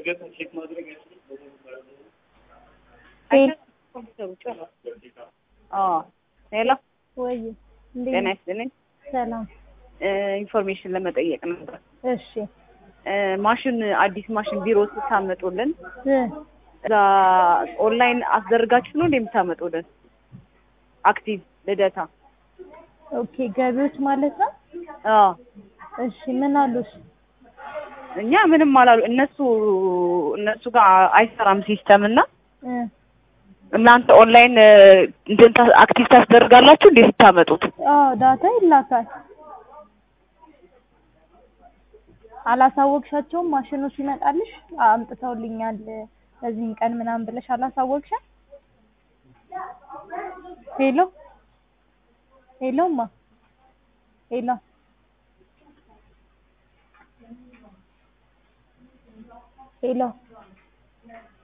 ሄሎ ወይ እንዴት ጤና ነህ? ይስጥልኝ። ሰላም። ኢንፎርሜሽን ለመጠየቅ ነበር። እሺ እ ማሽን አዲስ ማሽን ቢሮ ስታመጡልን እ እዛ ኦንላይን አስደርጋችሁ ነው እንደ የምታመጡልን? አክቲቭ ልደታ። ኦኬ ገቢዎች ማለት ነው። አዎ እሺ ምን አሉሽ? እኛ ምንም አላሉ። እነሱ እነሱ ጋር አይሰራም ሲስተም እና እ እናንተ ኦንላይን እ እንትን ታ- አክቲቭ ታስደርጋላችሁ እንዴ ስታመጡት? አዎ ዳታ ይላካል። አላሳወቅሻቸውም? ማሽኑ ሲመጣልሽ አምጥተውልኛል በዚህን ቀን ምናምን ብለሽ አላሳወቅሻል? ሄሎ ሄሎማ ሄሎ ሄሎ